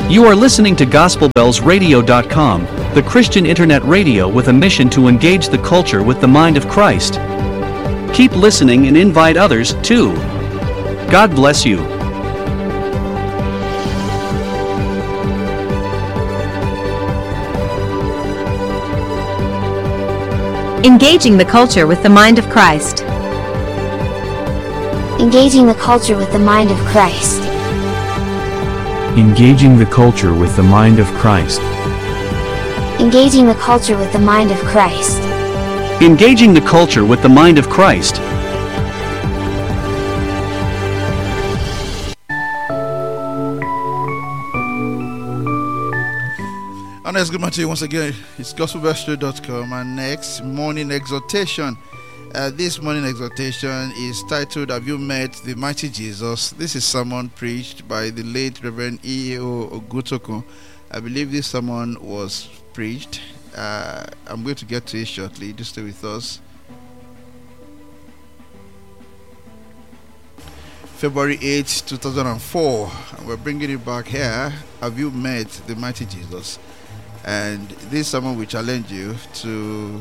You are listening to GospelBellsRadio.com, the Christian internet radio with a mission to engage the culture with the mind of Christ. Keep listening and invite others, too. God bless you. Engaging the culture with the mind of Christ. Engaging the culture with the mind of Christ. Engaging the culture with the mind of Christ. Engaging the culture with the mind of Christ. Engaging the culture with the mind of Christ. And let's good morning to you once again. It's gospelbellshow.com and next morning exhortation. Uh, this morning exhortation is titled Have You Met the Mighty Jesus? This is sermon preached by the late Reverend E.O. Ogutoko. I believe this sermon was preached. Uh, I'm going to get to it shortly. Just stay with us. February 8, 2004. And we're bringing it back here. Have you met the mighty Jesus? And this sermon will challenge you to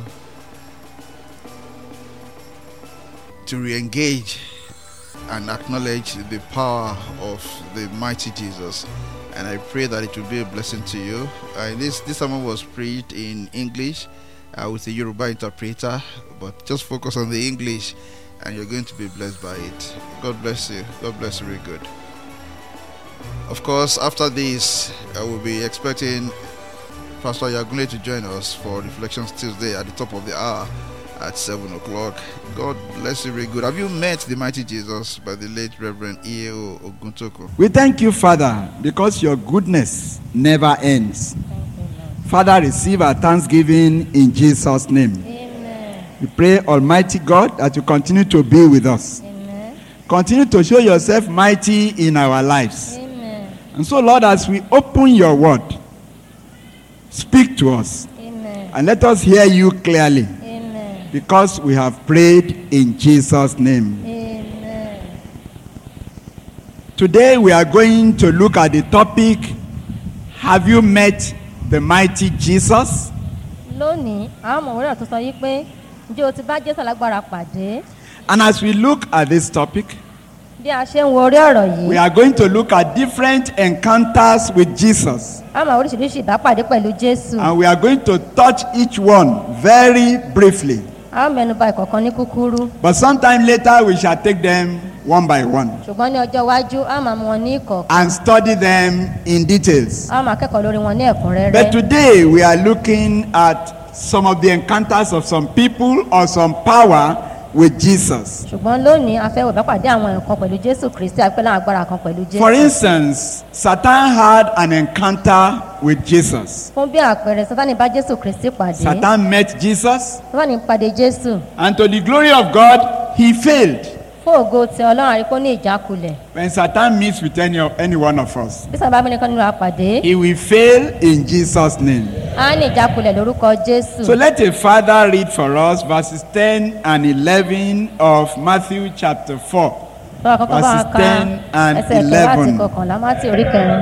to re-engage and acknowledge the power of the mighty Jesus. And I pray that it will be a blessing to you. Uh, this this sermon was preached in English uh, with a Yoruba interpreter, but just focus on the English, and you're going to be blessed by it. God bless you. God bless you. Very good. Of course, after this, I will be expecting Pastor Yagunle to join us for Reflections Tuesday at the top of the hour at 7 o'clock. God bless you very good. Have you met the mighty Jesus by the late Reverend E.O. Oguntoko? We thank you, Father, because your goodness never ends. Father, receive our thanksgiving in Jesus' name. We pray, Almighty God, that you continue to be with us. Continue to show yourself mighty in our lives. And so, Lord, as we open your word, speak to us and let us hear you clearly because we have prayed in Jesus' name. Today we are going to look at the topic Have you met the mighty Jesus? lónìí àwọn ọmọ òwúrọ̀ tó sọ yí pé ǹjẹ́ o ti bá jésù alágbára pàdé And as we look at this topic, bí a ṣe ń wo orí ọ̀rọ̀ we yìí are going to look at different encounters with Jesus. a máa oríṣiríṣi ìbápàdé pẹ̀lú jésù And we are going to touch each one very briefly. a ó mẹnuba ìkọ̀kan ní kúkúrú But sometime later we shall take them one by one ṣùgbọ́n ní ọjọ́ iwájú a máa mú wọn ní ìkọ̀kan and study them in details. a máa kẹ́kọ̀ọ́ lórí wọn ní ẹ̀kúnrẹ́rẹ́ But today we are looking at some of the encounters of some people or some power with Jesus. ṣùgbọ́n lónìí a fẹ́ wò ìbápàdé àwọn nǹkan pẹ̀lú jésù kristi àpẹ́ láwọn agbára kan pẹ̀lú jésù For instance, Satan had an encounter with Jesus. fún bí àpẹẹrẹ sátani bá jésù kristi pàdé Satan met Jesus, sátani pàdé jésù and to the glory of God, he failed. fún ògo tí ọlọ́run àríkó ní ìjákulẹ̀ When Satan meets with any, any one of us, bí sábà mẹ́rin kan nínú àpàdé he will fail in Jesus' name. á ní ìjákulẹ̀ lórúkọ jésù. So let a father read for us verses 10 and 11 of Matthew chapter 4. Tọ́wọ́ kọ́kọ́ bá wa verses ka 10 and ẹsẹ̀ kẹwàá àti 11. kọkànlá mátì orí kẹrin.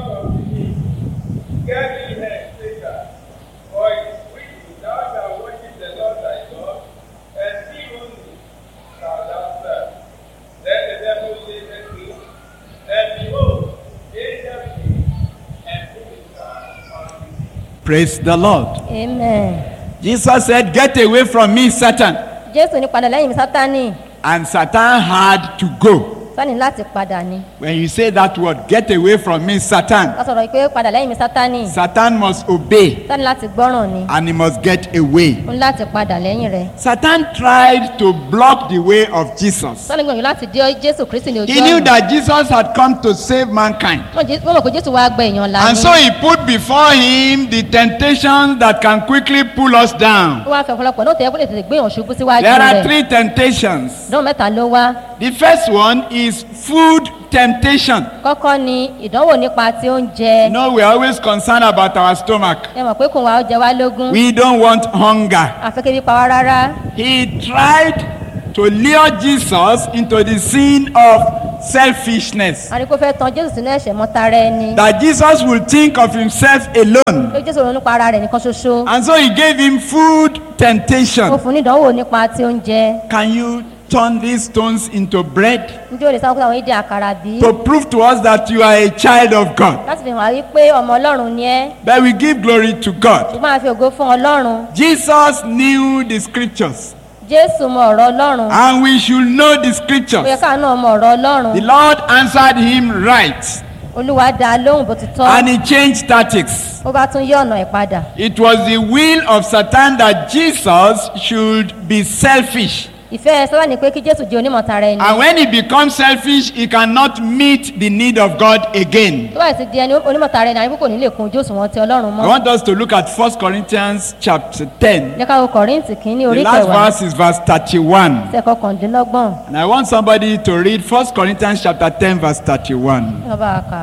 Get thee hence, Satan, for it is written, Thou shalt worship the Lord thy God, and him only shalt thou serve. Then the devil said unto him, And behold, angels came and put his hand on him. Praise the Lord. amen. Jesus said, Get away from me, Satan. jésù ní padà lẹ́yìn mi sátani And Satan had to go. sani láti padà ni. When you say that word, get away from me, Satan, wọ́n sọ̀rọ̀ pé padà lẹ́yìn mi sátani Satan must obey sani láti gbọ́ràn ni. and he must get away. ó ní láti padà lẹ́yìn rẹ̀. Satan tried to block the way of Jesus. sani gbìyànjú láti dé jésù kristi ní ojú He knew ọ̀nà. that Jesus had come to save mankind. wọ́n jẹ́- wọ́n mọ̀ pé jésù wá gbẹ èèyàn la And ni. so he put before him the temptations that can quickly pull us down. ó wá fẹ́ ọ̀pọ̀lọpọ̀ náà tẹ̀yẹ́ kó lè tètè gbé èèyàn ṣubú síwájú There are rẹ̀. three temptations. ìdánwò mẹ́ta ló wá. The first one is food temptation. kọ́kọ́ ni ìdánwò nípa ti oúnjẹ. You know, we're always concerned about our stomach. ẹ mọ̀ pé kò wá ó jẹ wá lógún. We don't want hunger. àfẹ́kẹ́bí pa wá rárá. He tried to lure Jesus into the sin of selfishness. àní kó fẹ́ tan jésù sínú ẹ̀ṣẹ̀ mọ́tara ẹni That Jesus will think of himself alone. pé jésù ronú nípa ara rẹ̀ nìkan ṣoṣo And so he gave him food ó temptation. fún ní ìdánwò nípa ti oúnjẹ Can you turn these stones into bread? njẹ́ o lè sáwọn kó àwọn ìdí àkàrà bí To prove to us that you are a child of God. láti fi hàn wá wípé ọmọ ọlọ́run ni ẹ́ But we give glory to God. ṣùgbọ́n a fi ògo fún ọlọ́run Jesus knew the scriptures. jésù mọ ọ̀rọ̀ ọlọ́run And we should know the ó yẹ scriptures. káà náà mọ ọ̀rọ̀ ọlọ́run The Lord answered him right. olúwa dá a lóhùn bó ti tọ́ And he changed tactics. ó bá tún yí ọ̀nà ẹ̀ padà It was the will of Satan that Jesus should be selfish. ìfẹ́ sábà ní pé kí jésù jẹ́ onímọ̀tara ẹni And when he becomes selfish, he cannot meet the need of God again. tó bá sì di ẹni onímọ̀tara ẹni àyíkú kò ní lè kun ojú òṣùwọ̀n ti ọlọ́run I mọ́ want us to look at 1 Corinthians chapter 10. jẹ́ ká wo kọ̀ríǹtì kínní The orí last kẹwàá verse is verse 31. ẹsẹ̀ kọkàndínlọ́gbọ̀n And I want somebody to read 1 Corinthians chapter 10, verse 31. ní ọba àká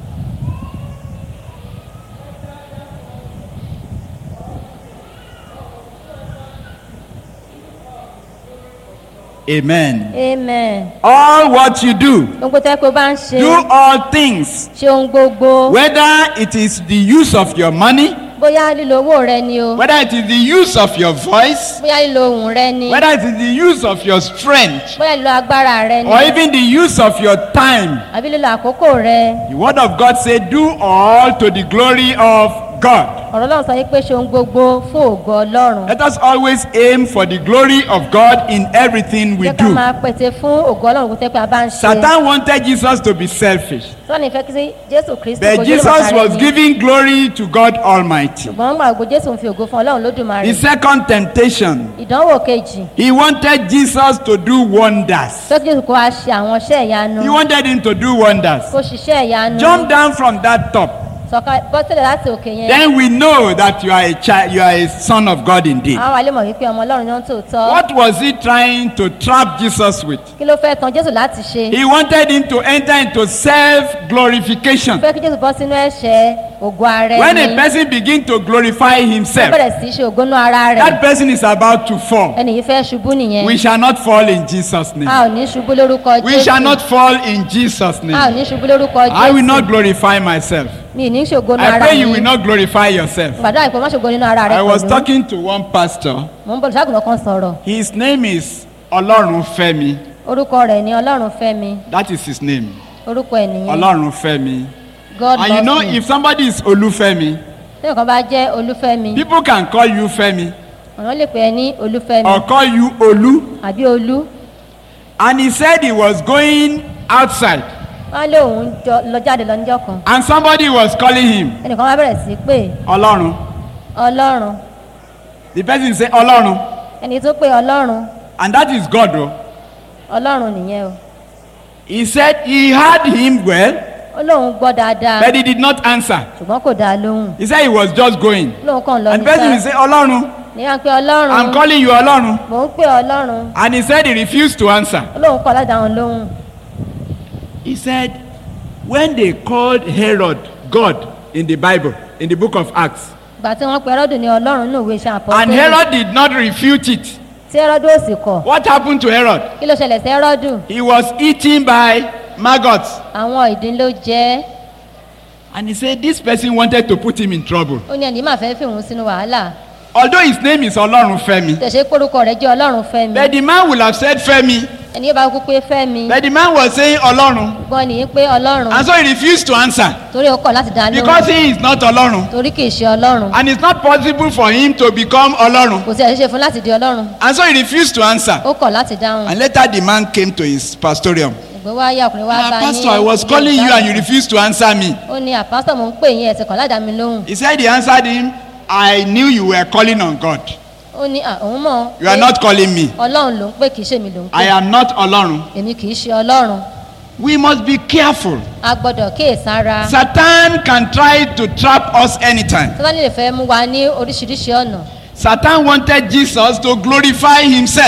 Amen. amen All what you do, gbogbo tẹ́ pé ó bá ń ṣe do all things, ṣe ohun gbogbo whether it is the use of your money, bóyá lílo owó rẹ ni o whether it is the use of your voice, bóyá lílo ohùn rẹ ni whether it is the use of your strength, bóyá lílo agbára rẹ ni or even the use of your time. àbí lílo àkókò rẹ The word of God says, do all to the glory of God. ọ̀rọ̀ ọlọ́run sọ wípé ṣe ohun gbogbo fún ògo ọlọ́run Let us always aim for the glory of God in everything we jẹ́ ká do. máa pète fún ògo ọlọ́run kó tẹ́ pé a bá ń ṣe Satan wanted Jesus to be selfish, sọ́ni ìfẹ́ kí sí jésù kristu but kò jẹ́ Jesus ìmọ̀tara was ẹni. giving glory to God Almighty. ṣùgbọ́n gbà gbogbo jésù ń fi ògo fún ọlọ́run lódùmarè The second temptation, ìdánwò kejì he wanted Jesus to do wonders. tó kí jésù kó wá ṣe àwọn iṣẹ́ ìyanu He wanted him to do wonders. kó ṣiṣẹ́ ìyanu Jump down from that top. sọ̀ka bọ́sílẹ̀ láti òkè yẹn Then we know that you are a child, you are a son of God indeed. àwọn alẹ́ mọ̀ wípé ọmọ ọlọ́run náà tó tọ́ What was he trying to trap Jesus with? kí ló fẹ́ tan jésù láti ṣe He wanted him to enter into self glorification. fẹ́ kí jésù bọ́ sínú ẹ̀ṣẹ̀ ògo ara When a ẹni person begins to glorify ó himself, bẹ̀rẹ̀ sí í ṣe ògo náà ara rẹ̀ that person is about to fall. ẹni yìí fẹ́ ṣubú nìyẹn We shall not fall in Jesus' a name. ò ní ṣubú lórúkọ We shall jésù not fall in Jesus' a ò name. ní ṣubú lórúkọ I will not jésù glorify myself. mi ì ní ṣògo náà I ara pray mi you will not glorify yourself. gbàdúrà ìpè má ṣògo nínú ara rẹ I was pẹ̀lú talking to one pastor. mò ń bọ̀ ṣàgùnà kan sọ̀rọ̀ His name is Olorun Femi. orúkọ rẹ̀ ni ọlọ́run fẹ́mi That is his name. orúkọ ẹ̀ nìyẹn Olorun Femi. god And you loves know, me if somebody is Olufemi, tí nǹkan bá jẹ́ olúfẹ́mi people can call you Femi ọ̀nà lè pè é ní olúfẹ́mi or call you Olu. àbí olú And he said he was going outside wọ́n lé òun jọ- lọ jáde lọ níjọ́ kan and somebody was calling him ẹnìkan wá bẹ̀rẹ̀ sí í pè Olorun. ọlọ́run The person say Olorun. ẹni tó pè ọlọ́run And that is God. Oh. ọlọ́run nìyẹn o He said he heard him well, ó lóun gbọ́ dáadáa but he did not answer. ṣùgbọ́n kò dáa lóhùn He said he was just going. ó lóun kàn lọ And the person will níta say, Olorun, ní à ń pè ọlọ́run I'm calling you Olorun. mò ń pè ọlọ́run And he said he refused to answer. ó lóun kọ̀ láti dáhùn lóhùn He said, when they called Herod God in the Bible, in the book of Acts, ìgbà tí wọ́n pe ẹrọ́dù ní ọlọ́run ní òwe iṣẹ́ and àpọ́tẹ́lẹ̀ Herod did not refute it, tí ẹrọ́dù ò sì kọ̀ what happened to Herod? kí ló ṣẹlẹ̀ sí ẹrọ́dù He was eaten by maggots. àwọn ìdín ló jẹ́ And he said, this person wanted to put him in trouble. ó ní ẹni máa fẹ́ fi òun sínú wàhálà Although his name is Olorun Femi, tẹ̀sẹ̀ pórúkọ rẹ̀ jẹ́ ọlọ́run fẹ́mi but the man will have said Femi, ẹni yóò bá kú pé fẹ́mi but the man was saying Olorun. gbọ́n nìyí pé ọlọ́run And so he refused to answer torí ó kọ̀ láti dá because lóhùn he is not Olorun. torí kì í ṣe ọlọ́run And it's not possible for him to become Olorun. kò sí ẹ̀ṣẹ̀ fún láti di ọlọ́run And so he refused to answer. ó kọ̀ láti dáhùn And later the man came to his pastorium. ìgbé wá yá ọkùnrin wá Ah, bá ní pastor, I was ilé calling you and you ìdáhùn. refused to answer me. ó ní àpásítọ̀ mò ń pè yín ẹ̀sìn kan ládàá mi lóhùn He said he answered him, I knew you were calling on God. ó ní à, òun mọ̀ You are pé not calling me. ọlọ́run ló ń pè kì í ṣe mi ló ń I pè am not Olorun. èmi kì í ṣe ọlọ́run We must be careful. a gbọ́dọ̀ kíyèsára Satan can try to trap us anytime. sátánì lè fẹ́ mú wa ní oríṣiríṣi ọ̀nà Satan wanted Jesus to glorify himself.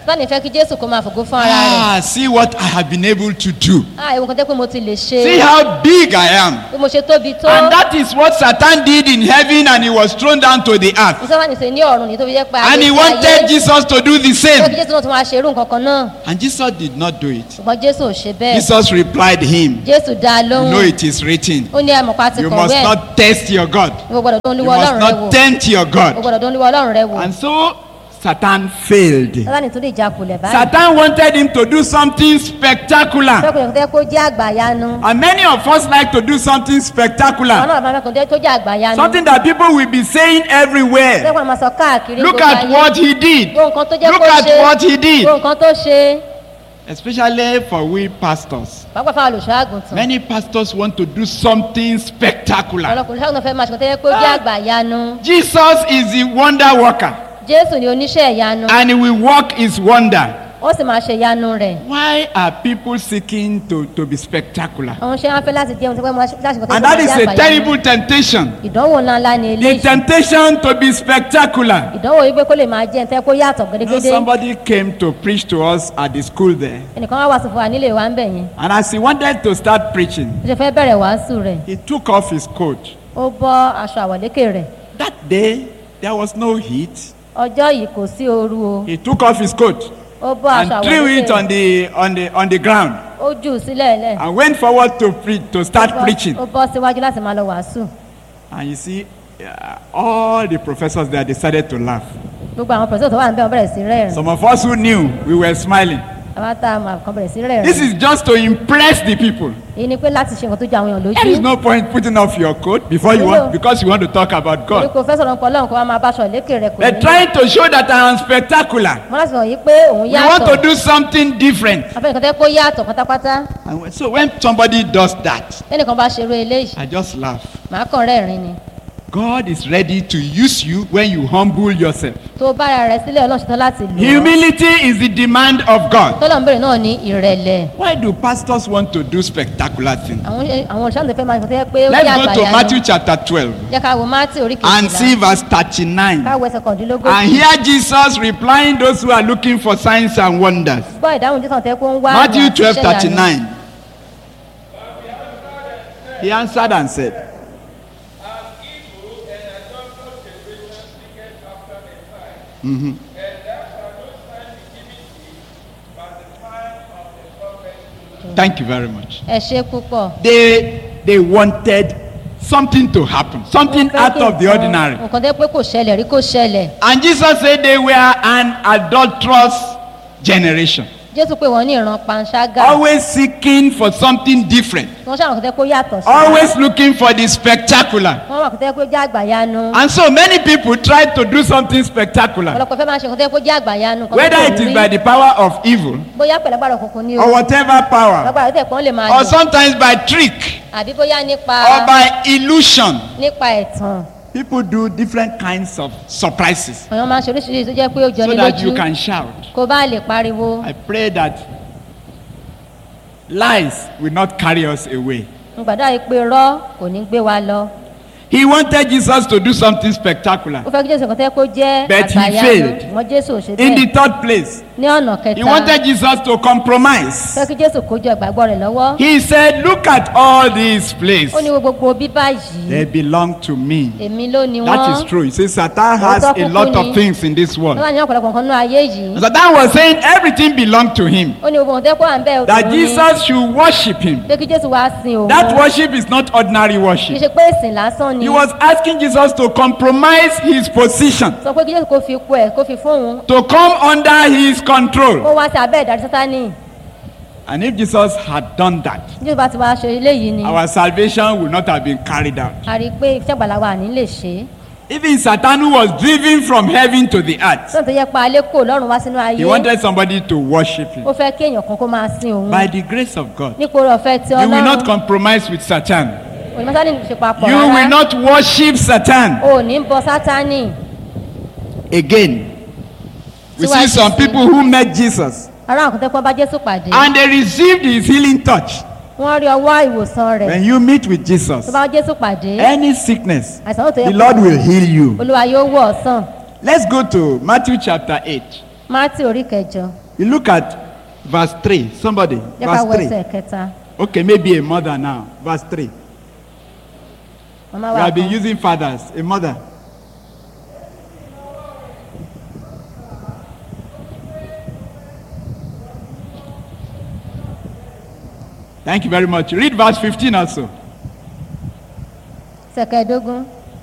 sani fẹ́ kí jésù kó máa fògo fún ara rẹ̀ Ah, see what I have been able to do. ah ewu kan tẹ́ pé mo ti lè ṣe See how big I am. bí mo ṣe tóbi tó And that is what Satan did in heaven and he was thrown down to the earth. ìsọ́fà nìṣe ní ọ̀run ní tó fi jẹ́ pé And he ayé ti wanted ayé Jesus to do the fẹ́ kí same. jésù náà tún máa ṣerú nǹkan kan náà And Jesus did not do it. ṣùgbọ́n jésù ò ṣe bẹ́ẹ̀ Jesus replied him, jésù dá a You lóhùn know it is written. ó ní àmọ̀pá ti You kọ̀wé must ẹ̀ not test your God. ìwọ gbọ́dọ̀ tó ń You lúwọ́ must ọlọ́run rẹ wò not tempt your o God. gbọ́dọ̀ tó ń lúwọ́ ọlọ́run rẹ wò And so Satan failed. sátani tún lè jakulẹ̀ báyìí Satan wanted him to do something spectacular. fẹ́kùnrin tẹ́ kó jẹ́ àgbàyanu And many of us like to do something àwọn spectacular. náà máa fẹ́kùnrin tó jẹ́ àgbàyanu Something that people will be saying everywhere. fẹ́kùnrin máa sọ káàkiri Look gbogbo at ayé. what he did. gbogbo nǹkan tó jẹ́ Look kó at ṣe what he did. gbogbo nǹkan tó ṣe Especially for we pastors. pàápàá fáwọn olùṣọ́ àgùntàn Many pastors want to do something spectacular. ọlọ́kùnrin ṣàgùntàn fẹ́ máa ṣe nǹkan tó yẹ kó jẹ́ àgbàyanu Jesus is the wonder worker jésù ni oníṣẹ́ ìyanu and he will work his wonder. ó sì máa ṣe ìyanu rẹ̀ Why are people seeking to, to be spectacular? àwọn ṣe wọn fẹ́ láti jẹun tó pẹ́ máa ṣe láti nǹkan tó And yẹ that kó is jẹ́ a àgbàyanu terrible temptation. ìdánwò ńláńlá ni The eléyìí temptation to be spectacular. ìdánwò yìí pé kó lè máa jẹ́ ntẹ́ kó yàtọ̀ You know, gédégédé somebody came to preach to us at the school there. ẹnìkan wá wàásù fún wa nílé wa ń bẹ̀ yẹn And as he wanted to start preaching, ó ṣe fẹ́ bẹ̀rẹ̀ wàásù rẹ̀ he took off his coat. ó bọ́ aṣọ àwọ̀lékè rẹ̀ That day, there was no heat. ọjọ́ yìí kò sí ooru o He took off his coat ó bọ́ and aṣọ threw àwọ̀lékè it on rẹ̀ the, on the, on the ground ó jù ú sílẹ̀ lẹ̀ and went forward to, pre- to start Ó bọ́- preaching. ó bọ́ síwájú láti máa lọ wàásù And you see, uh, all the professors there decided to laugh. gbogbo àwọn pẹ̀sẹ̀ tó wà níbẹ̀ wọ́n bẹ̀rẹ̀ sí rẹ́rìn Some of us who knew, we were smiling. àwọn tá a máa kàn bẹ̀rẹ̀ sí This rẹ́rìn is just to impress the people. èyí ni pé láti ṣe nǹkan tó ju àwọn èèyàn There is lójú no point putting off your coat before you want, because you want to talk about torí God. kò fẹ́ sọ̀rọ̀ nǹkan lọ́hùn kó wá máa bá aṣọ àlékè rẹ̀ kò They're ní trying to show that I am spectacular. wọ́n láti sọ̀rọ̀ yìí pé òun We want to yàtọ̀ do something different. afẹ́ nǹkan tẹ́ kó yàtọ̀ pátápátá And when- so when somebody does that, tẹ́nìkan bá ṣerú eléyìí I just laugh. màá kàn rẹ́rìn ni God is ready to use you when you humble yourself. tó bára rẹ̀ sílẹ̀ ọlọ́run ṣetán láti lò ó Humility is the demand of God. tọ́lọ̀ ń bèrè náà ní ìrẹ̀lẹ̀ Why do pastors want to do spectacular things? àwọn àwọn olùṣàlùfẹ́ fẹ́ máa ń sọ pé ó jẹ́ Let's go to àgbàyanu Matthew chapter 12 jẹ́ ká wo mátì orí and see kejìlá verse 39. káwọ ẹsẹ̀ kọ̀ọ̀dínlógójì And hear Jesus replying those who are looking for signs and wonders. gbọ́ ìdáhùn jésù tẹ́ kó ń wá Matthew àmì àti 12 iṣẹ́ ìyanu. 39. He answered and said, Thank you very much. ẹ ṣe púpọ̀ They they wanted something to happen, something Wọ́n fẹ́ out kí of the nǹkan- ordinary. nǹkan tẹ́ pé kò ṣẹlẹ̀ rí kò ṣẹlẹ̀ And Jesus said they were an adulterous generation, jésù pé wọ́n ní ìran panṣágà always seeking for something different, wọ́n ṣàwọn kò tẹ́ kó yàtọ̀ sí always looking for the spectacular. wọ́n wà kò tẹ́ kó jẹ́ àgbàyanu And so many people try to do something spectacular, ọ̀pọ̀lọpọ̀ fẹ́ máa ṣe nǹkan tẹ́ kó jẹ́ àgbàyanu nǹkan tó whether kò it is rí. by the power of evil bóyá pẹ̀lú agbára òkùnkùn ni o or whatever power, agbára tẹ̀ pọ́n lè máa or lò sometimes by trick àbí bóyá nípa or by illusion. nípa ẹ̀tàn People do different kinds of surprises àwọn máa ń ṣe oríṣiríṣi tó jẹ́ pé ó jọ so ní that lójú you can shout. kó bá lè pariwo I pray that lies will not carry us away. ń gbàdúrà yìí pé rọ́ kò ní gbé wa lọ He wanted Jesus to do something spectacular. ó fẹ́ kí jésù kan tẹ́ kó jẹ́ But he àgbàyanu failed. ṣùgbọ́n jésù ò ṣe In the bẹ́ẹ̀ third place, ní ọ̀nà he kẹta wanted Jesus to compromise. fẹ́ kí jésù kó jọ ìgbàgbọ́ rẹ̀ lọ́wọ́ He said, Look at all these ó ní places. wo gbogbo bíbá yìí They belong to me. èmi ló ni That wọ́n is true. He says Satan has Òótọ́ a kúkú lot ni. of things in this world. wọ́n wà ní ọ̀pọ̀lọpọ̀ nǹkan náà ayé yìí Satan was saying everything belonged to him. ó ní gbogbo nǹkan tẹ́ kó à ń bẹ́ẹ̀ That òun ni Jesus should worship him. pé kí jésù wá sin òun That worship is not ordinary kì í worship. ṣe pé ìsìn lásán ni He was asking Jesus to compromise his position, sọ pé kí jésù kó fi ipò ẹ̀ kó fi fún òun to come under his kó control. wá sí abẹ́ ìdarí sátánì And if Jesus had done that, jésù bá ti wá ṣe eléyìí ni our salvation would not have been carried out. a rí i pé iṣẹ́ ìgbàlá wa ní lè ṣe é Even Satan, who was driven from heaven to the earth, sọ́nà tó yẹ pa alẹ́ kò lọ́rùn wá sínú ayé he wanted somebody to worship him. ó fẹ́ kí èèyàn kan kó máa sin òun By the grace of God, nípò oore ọ̀fẹ́ tí you will not ọlọ́run compromise with Satan. òní sátánì ṣe papọ̀ You will rárá not worship Satan. o ò ní bọ sátánì Again, we see Síwájú some sí. people who met Jesus ará àwọn kòtẹ́kọ́ bá jésù pàdé and they received his healing touch. wọ́n rí ọwọ́ ìwòsàn rẹ̀ When you meet with Jesus, tó bá jésù pàdé any sickness, àìsàn tó yẹ the kó Lord will heal you. olúwa yóò wọ̀ ọ́ sàn Let's go to Matthew chapter 8. mátì orí kẹjọ You look at verse 3. Somebody. jẹ́ ká wọ Verse ẹsẹ̀ 3. kẹta Okay, maybe a mother now. Verse 3. màmá We wa have been kan using fathers. A mother. Thank you very much. Read verse 15 also. ẹsẹ̀ kẹẹ̀dógún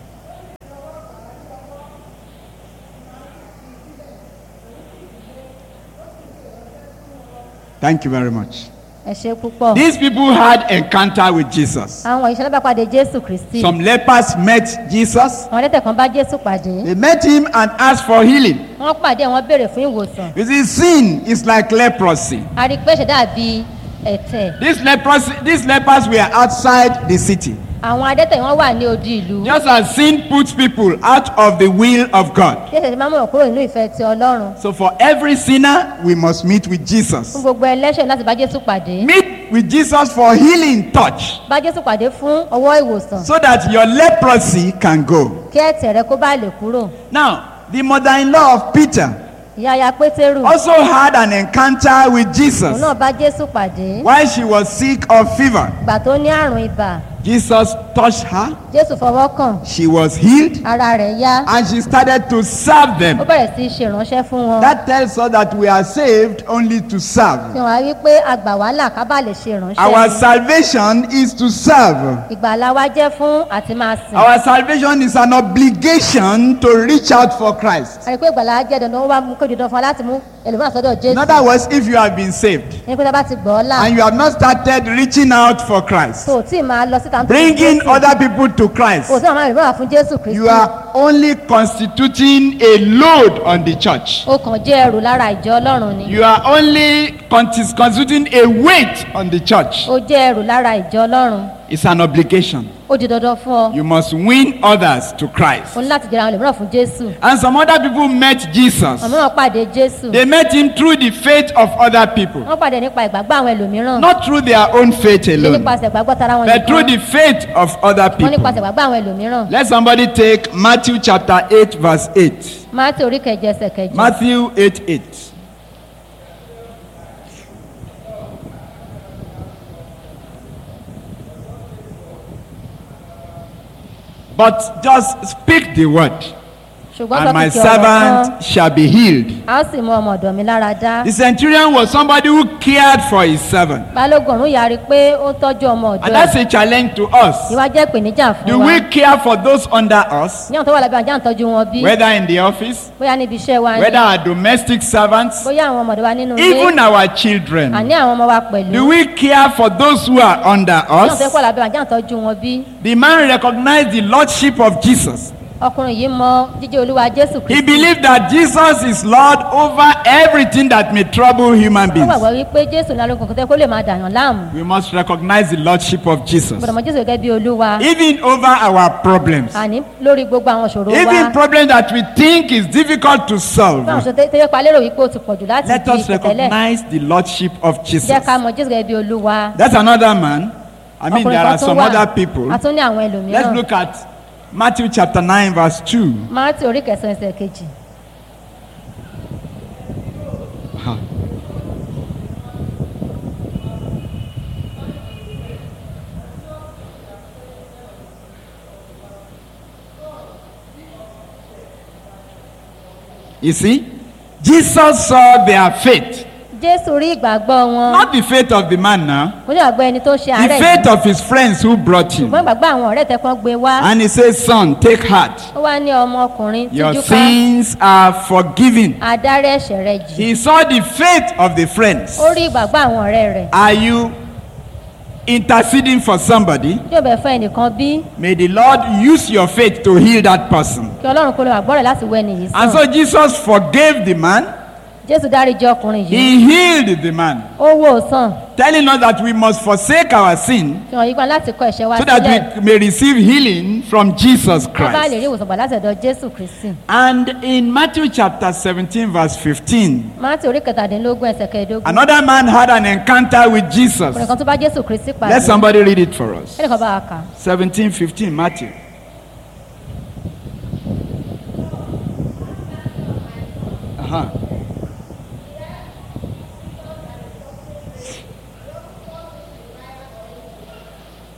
Thank you very much. ẹ ṣe púpọ̀ These people had encounter with Jesus. àwọn ìṣẹ̀lẹ̀ bá pàdé jésù kristi Some lepers met Jesus. àwọn ẹlẹ́tẹ̀ kan bá jésù pàdé They met him and asked for healing. wọ́n pàdé wọ́n béèrè fún ìwòsàn You see, sin is like leprosy. a rí i pé ṣe dàbí ẹ̀tẹ̀ These lepers, these lepers were outside the city. àwọn adẹ́tẹ̀ wọ́n wà ní odi ìlú Just as sin puts people out of the will of God. jésù ti máa mú wọn kúrò nínú ìfẹ́ ti ọlọ́run So for every sinner, we must meet with fún Jesus. gbogbo ẹlẹ́ṣẹ̀ láti bá jésù pàdé Meet with Jesus for healing touch bá jésù pàdé fún ọwọ́ ìwòsàn so that your leprosy can go. kí ẹ̀tẹ̀ rẹ kó bá lè kúrò Now, the mother-in-law of Peter ìyá ya pétérù also had an encounter with òun Jesus náà bá jésù pàdé while she was sick of fever. ìgbà tó ní àrùn ibà Jesus touched her, jésù fọwọ́ kàn she was healed, ara rẹ̀ yá and she started to serve ó them. bẹ̀rẹ̀ sí í ṣe ìránṣẹ́ fún wọn That tells us that we are saved only to fi serve. hàn wá wípé àgbà wàhálà ká bá lè ṣe Our ìránṣẹ́ salvation is to serve. ìgbàlá wa jẹ́ fún àti máa sìn Our salvation is an obligation to reach out for Christ. àti pé ìgbàlá jẹ́ dandan ó wá mú kó di dandan fún wa láti mú ẹlòmíràn sọ́dọ̀ In jésù other words, if you have been saved ní pé tá a bá ti gbọ́ ọ́ là and you have not started reaching out for Christ, tó o tí ì máa lọ síta nítorí bringing Jésù, other people to Christ, o tí ì máa rìn fún jésù you kristi are only constituting a load on the church. ó kàn jẹ́ ẹrù lára ìjọ ọlọ́run ni You are only consti- constituting a weight on the church. ó jẹ́ ẹrù lára ìjọ ọlọ́run It's an obligation. ó di dandan fún ọ You must win others to Christ. o ní láti jẹ́ra àwọn ẹlòmíràn fún jésù And some other people met Jesus. àwọn mìíràn pàdé jésù They met him through the faith of other people, wọ́n pàdé nípa ìgbàgbọ́ àwọn ẹlòmíràn not through their own faith ṣe alone, nípasẹ̀ ìgbàgbọ́ tara wọn but through nìkan the faith of other wọ́n people. nípasẹ̀ ìgbàgbọ́ àwọn ẹlòmíràn Let somebody take Matthew chapter 8, verse 8. máàtì orí kẹjọ ẹsẹ̀ kẹjọ Matthew 8 8. But just speak the word, ṣùgbọ́n and sọ my kìkì ọ̀rọ̀ kan servant shall be healed. a ó sì mú ọmọ ọ̀dọ̀ mi lára dá The centurion was somebody who cared for his servant. balógun ọ̀run yàrí pé ó ń tọ́jú ọmọ ọ̀dọ̀ And ẹ̀ that's a challenge to us. ìwà jẹ́ ìpèníjà fún Do wa we care for those under us, ní àwọn tó wà lábẹ́ àjá ń tọ́jú wọn bí whether in the office, bóyá níbi iṣẹ́ wa ni whether our domestic servants, bóyá àwọn ọmọdé wa nínú ilé even our children? àní àwọn ọmọ wa pẹ̀lú Do we care for those who are under ní àwọn tó us? wà lábẹ́ àjá ń tọ́jú wọn bí The man recognized the lordship of Jesus. ọkùnrin yìí mọ jíjẹ́ olúwa jésù He kristi believed that Jesus is Lord over everything that may trouble human ó beings. gbàgbọ́ wípé jésù ní alógun kò tẹ́ kó lè máa dàyàn láàmú We must recognize the lordship of Jesus. gbọdọ̀ mọ jésù gẹ́gẹ́ bí olúwa Even over our problems. àní lórí gbogbo àwọn ìṣòro wa Even problems that we think is difficult to fún àwọn solve. ìṣòro tẹ́lẹ̀ pa lérò wípé ó ti pọ̀jù láti Let di us ìtẹ̀lẹ̀ recognize the lordship of Jesus. jẹ́ ká mọ jésù gẹ́gẹ́ bí olúwa That's another man. I mean, there ọkùnrin are kan tún some wà other people. a tún ní àwọn Let's ẹlòmíràn look at Matthew chapter 9, verse 2. máàtì orí kẹsàn-án ẹsẹ̀ kejì You see, Jesus saw their faith, jésù rí ìgbàgbọ́ wọn not the faith of the man now, mo ní àgbọ̀ ẹni tó ń ṣe the àárẹ̀ faith yìí of his friends who brought him. ṣùgbọ́n ìgbàgbọ́ àwọn ọ̀rẹ́ tẹ kán gbé wá And he says, Son, take heart. ó wá ní ọmọkùnrin Your tíjú ká sins are forgiven. adarí ẹ̀ṣẹ̀ rẹ jì He saw the faith of the friends. ó rí ìgbàgbọ́ àwọn ọ̀rẹ́ rẹ̀ Are you interceding for somebody? yóò bẹ̀ fún ẹnìkan bí May the Lord use your faith to heal that person. kí ọlọ́run kó lè wà gbọ́rẹ̀ láti wẹ nìyí And sàn so Jesus forgave the man. jésù dáríjì ọkùnrin yìí He healed the man, ó wò ó sàn telling us that we must forsake our sin fi hàn yípa láti kọ ẹ̀ṣẹ̀ wa so that sílẹ̀ we may receive healing from Jesus ká bá lè rí Christ. ìwòsàn gbà láti ọ̀dọ̀ jésù kristi And in Matthew chapter 17, verse 15, máàtì orí kẹtàdínlógún ẹsẹ̀ kẹẹ̀ẹ́dógún another man had an encounter with Jesus. ọkùnrin kan tó bá jésù kristi pàdé Let somebody read it for us. ẹnìkan bá wa kà 17, 15, Matthew. Uh-huh.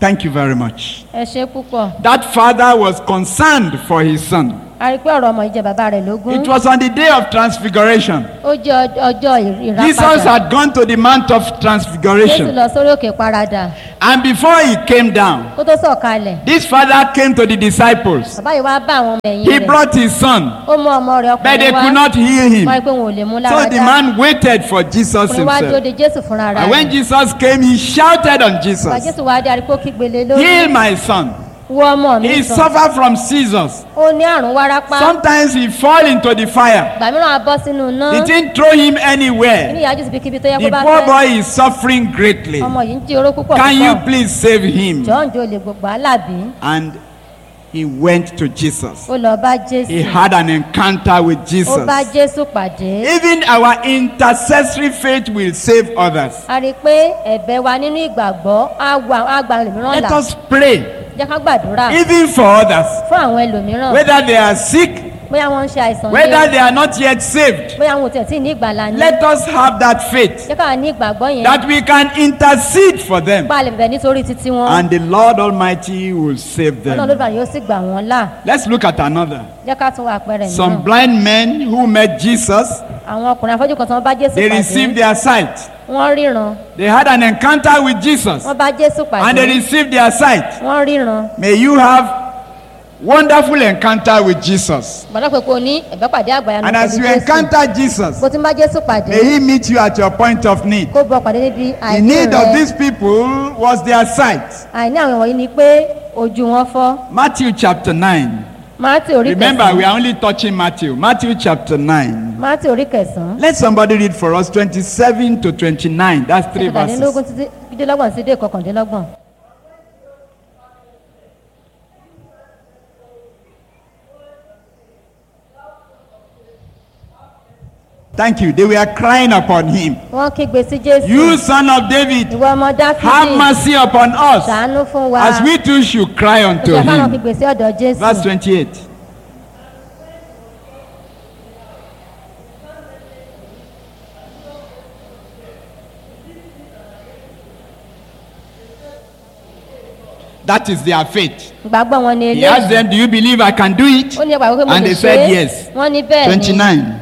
Thank you very much. ẹ ṣe púpọ̀ That father was concerned for his son. a rí i pé ọ̀rọ̀ ọmọ yìí jẹ bàbá rẹ̀ lógún It was on the day of transfiguration. ó jẹ́ ọj- ọjọ́ Jesus ìràpadà had gone to the Mount of jésù Transfiguration. lọ sórí òkè paradà And before he came down, kó tó sọ̀kalẹ̀ this father came to the disciples. bàbá yìí wá bá àwọn ọmọ ẹ̀yìn He rẹ̀ brought his son, ó mú ọmọ rẹ̀ but they ọkùnrin wá could not heal wọ́n rí him. i pé wọn ò lè mú So lára the dá man waited for Jesus ọkùnrin wá dúró himself. de jésù fúnra rẹ̀ And when Jesus came, he shouted on bàbá Jesus, jésù wá dé arípò kígbélé lórí Heal my son. wọ ọmọ mi He sàn suffered from seizures. ó ní àrùn wárápá Sometimes he fall into the fire. ìgbà mìíràn á bọ́ sínú iná It didn't throw him ní anywhere. ìyájú síbi kíbi tó yẹ kó The bá poor fẹ́ boy is suffering greatly. ọmọ yìí ń jí oró púpọ̀ Can you púpọ̀ please save him? jọ̀ọ́ ǹjẹ́ o lè gbogbo alábí And he went to Jesus. ó lọ bá He jésù had an encounter with ó bá Jesus. jésù pàdé Even our intercessory faith will save others. a rí i pé ẹ̀bẹ̀ wa nínú ìgbàgbọ́ á gba á gba ẹlòmíràn Let là us pray, jẹ́ ká gbàdúrà even for others, fún àwọn ẹlòmíràn whether they are sick, bóyá wọ́n ń ṣe àìsàn whether ní they are not yet saved. bóyá wọn ò tẹ̀ tí ní ìgbàlá ní Let us have that faith jẹ́ ká ní ìgbàgbọ́ yẹn that we can intercede for them pa lè bẹ̀ nítorí títí wọn and the Lord Almighty will save ọlọ́run them. ló bá yóò sì gbà wọ́n là Let's look at another. jẹ́ ká tún wà àpẹẹrẹ Some mìíràn blind men who met Jesus, àwọn ọkùnrin afọ́jú kan tí wọ́n bá jésù they received pàdé their sight. wọ́n ríran They had an encounter with Jesus wọ́n bá jésù and they pàdé received their sight. wọ́n ríran May you have wonderful encounter with Jesus. gbọ́dọ̀ pé kò ní ẹ̀bẹ̀ pàdé àgbàyanu And as pẹ̀lú you jésù encounter Jesus, bó ti ń bá jésù pàdé may he meet you at your point of need. kó bọ pàdé níbi The àìní need of rẹ these people was their sight. àìní àwọn wọ̀nyí ni pé ojú wọn fọ́ Matthew chapter 9. mátì orí Remember, we kẹsàn-án are only touching Matthew. Matthew chapter 9. mátì orí kẹsàn-án Let somebody read for us 27 to 29. That's three kẹtàdínlógún verses. títí dídínlọ́gbọ̀n sí dé kọkàndínlọ́gbọ̀n. Thank you. They were crying upon him. wọ́n kígbe sí jésù You, son of David, ìwọ ọmọ have dáfídì mercy upon us, ṣàánú fún wa as we too should cry unto ìṣe káwọn him. kígbe sí ọ̀dọ̀ jésù Verse 28. That is their faith. ìgbàgbọ́ wọn ni He asked eléyìí them, Do you believe I can do it? ó ní ẹgbàá wípé mo And lè they ṣe said é yes. wọ́n ní bẹ́ẹ̀ ni 29.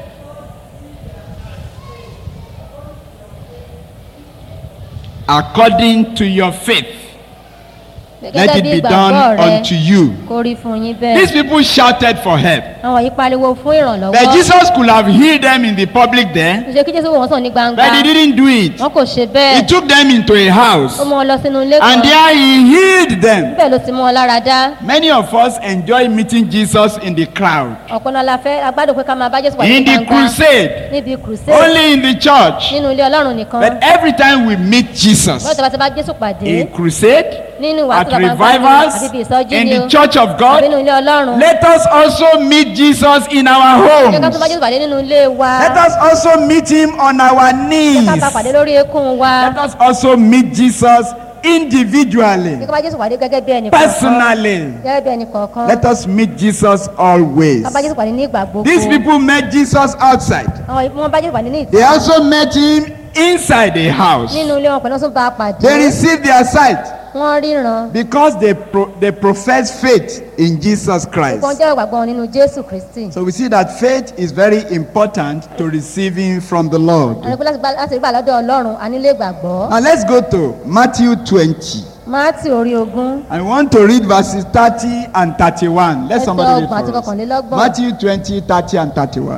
According to your faith, let gẹ́gẹ́ it bí be ìgbàgbọ́ done rẹ unto you. kó rí fún yín These bẹ́ẹ̀ people shouted for help. àwọn yìí pariwo fún But ìrànlọ́wọ́ Jesus could have healed them in the public there, ṣe kí jésù wò wọ́n sàn ní gbangba but he didn't do it. wọn kò ṣe He bẹ́ẹ̀ took them into a house, ó mú wọn lọ sínú ilé kan and there he healed them. bẹ́ẹ̀ ló ti mú wọn lára dá Many of us enjoy meeting Jesus in the crowd, ọ̀pọ̀ náà la fẹ́ agbádùn pé ká máa bá jésù pàdé ní in the gbangba crusade, níbi crusade only in the church. nínú ilé ọlọ́run nìkan But every time we meet Jesus wọ́n ti bá ti bá jésù pàdé in crusade, nínú at ìwàásù bàbá revivals, àbí ibi ìsọjí in ni o the church of àbí God, nínú ilé ọlọ́run let us also meet Jesus in our jẹ́ ká tún bá homes. jésù pàdé nínú ilé wa Let us also meet him on our jẹ́ knees. ká bá pàdé lórí eékún wa Let us also meet Jesus individually, jẹ́ ká bá jésù pàdé gẹ́gẹ́ bí ẹnì kọ̀ọ̀kan personally. gẹ́gẹ́ bí ẹnì kọ̀ọ̀kan Let us meet Jesus always. ká bá jésù pàdé ní ìgbà gbogbo These people met Jesus outside. àwọn ìfún wọn bá jésù pàdé ní They ìta also met him inside a house. nínú ilé wọn pẹ̀lú ọ̀sùn bá a pàdé They received their sight wọ́n ríran because they, pro- they profess faith in Jesus Christ. wọ́n jẹ́ ìgbàgbọ́ wọn nínú jésù kristi So we see that faith is very important to receiving from the Lord. àní pé láti gbà- láti rí gbà lọ́dọ̀ ọlọ́run a nílé ìgbàgbọ́ Now let's go to Matthew 20. máàtì orí ogún I want to read verses 30 and 31. Let ẹsẹ̀ somebody read ọgbọ̀n àti for us. kọkànlélọ́gbọ̀n Matthew 20, 30 and 31.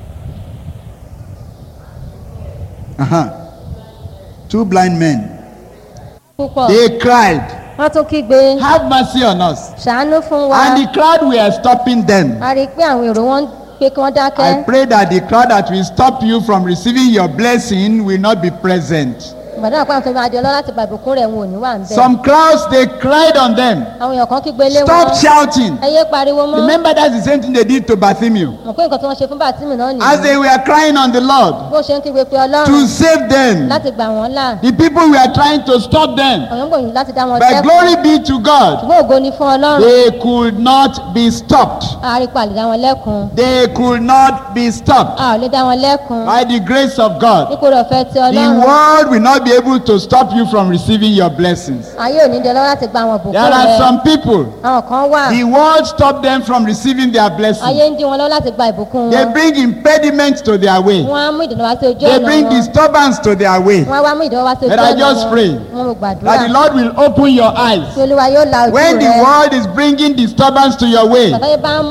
Uh-huh. Two blind men. púpọ̀ They cried, wọ́n tún kígbe Have mercy on us. ṣàánú fún wa And the crowd were stopping them. a rí i pé àwọn èrò wọn ń pé kí wọ́n dákẹ́ I pray that the crowd that will stop you from receiving your blessing will not be present. ìgbàdàn àpá àwọn tó máa di ọlọ́ láti gba ìbùkún rẹ̀ wọn ò ní wà ń bẹ̀ Some crowds, they cried on them. àwọn èèyàn kan kígbe lé wọn Stop shouting. ẹ yé pariwo mọ́ Remember, that's the same thing they did to Bartholomew. mọ̀ pé nǹkan tí wọ́n ṣe fún bàtímù náà As nìyí they were crying on the Lord bó ṣe ń kígbe pé ọlọ́run to save them, láti gbà wọ́n là the people were trying to stop them. àwọn ń gbòyìn láti dá wọn But dẹ́kun glory be to God, ṣùgbọ́n ògo ni fún ọlọ́run they could not be stopped. a rí pa lè dá wọn lẹ́kun They could not be stopped a ò lè dá wọn lẹ́kun by the grace of God. nípò rẹ̀ ọ̀fẹ́ ti The ọlọ́run world will not be be able to stop you from receiving your blessings. ayé ò ní dẹ lọ́wọ́ láti gba àwọn There ìbùkún are rẹ some people, àwọn kan wà the world stopped them from receiving their ayé blessings. ń dín wọn lọ́wọ́ láti gba ìbùkún They wọn bring impediment to their way. wọ́n á mú ìdènà wá sí ojú They ọ̀nà bring wọn disturbance to their way. wọ́n á wá mú ìdènà wá sí ojú But I ọ̀nà just wọn pray wọ́n mú That the gbàdúrà Lord will open your eyes. tí olúwa yóò la ojú When the rẹ world is bringing disturbance to your way, bàtà yóò bá ń